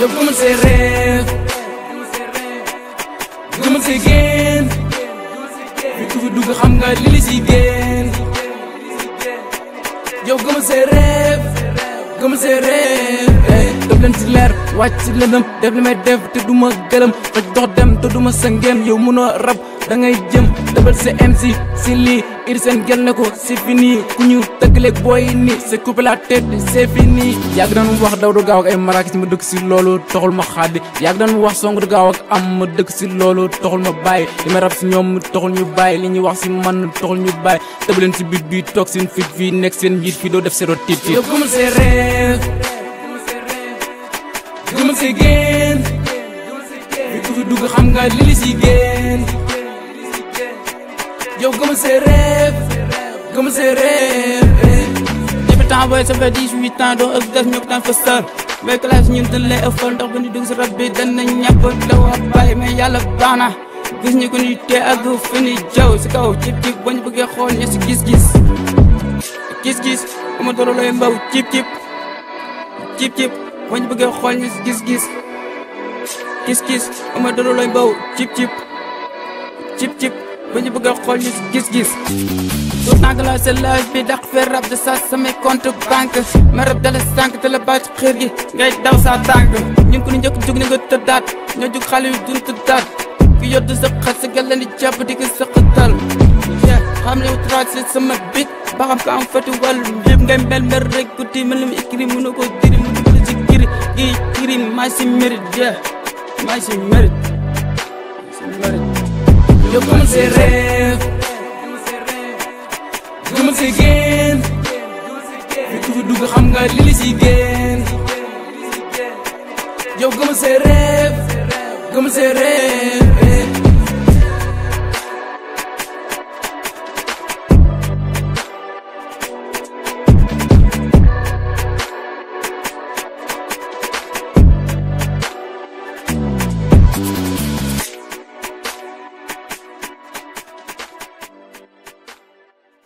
yow gëmal say rêve gëmal say génn fi ku fi dugg xam nga li li si génn yow gëmal say rêve gëmal say rêve def leen si leer wàcc si lëndëm def li may def te du ma gëlëm faj dox dem te du ma sa ngéem yow mënoo rab da ngay jëm dëbal sa MC si lii ir seen gel ne ko c'est fini ku ñu tëggaleeg booy ni c'est coupé la tête c'est fini yàgg daan wax daw du gaaw ak ay marakis ma dëkk si loolu taxul ma xaddi yàgg daan wax song du gaaw ak am ma dëkk si loolu taxul ma bàyyi li may rab si ñoom taxul ñu bàyyi li ñuy wax si man taxul ñu bàyyi tëbaleen si bit bi toog seen fit fii nekk seen njiit fii doo def sero tiit fii yow gëmal say rêve gëmal say génn fi ku fi dugg xam nga li li si génn yow gëmal say rêve gëmal say rêve depuis temps booy ça fait 18 ans doo ëpp def ñëpp daan fa sër mais classe ñun dañ lay ëffal ndax bu ñu dugg si rab bi dañ nañ ñàpp daw a bàyyi mais yàlla baax na gis ñu ko ñuy tee ak fi ni jaw si kaw cib cib bañ bëggee xool ña si gis-gis gis-gis ama doro lay mbaw cib cib cib cib bañ bëggee xool ña si gis-gis gis-gis ama doro lay mbaw cib cib cib cib bañ bëggee xool ña si gis-gis tout tànk la sa laaj bi daq fee rab de sa samay compte banque ma rab dala sànq te la bàcc xër gi ngay daw sa tànk ñun ko ni njëkk jug ni nga tëddaat ñoo jug xale yu dun tëddaat ki yodd sa xat sa gàllan di jàpp di ko sëqatal xam ne tracé sama bit ba xam ko am fati wàllu yëpp ngay mel mel rek ku ti mel ni écrit mënu ko diri mu dugg si kiri gi kiri maa si mérite yeah maa si mérite maa si mérite yow gëmal say rêve gëmal say génn fi ku fi dugg xam nga li li si génn yow gëmal say rêve gëmal say rêve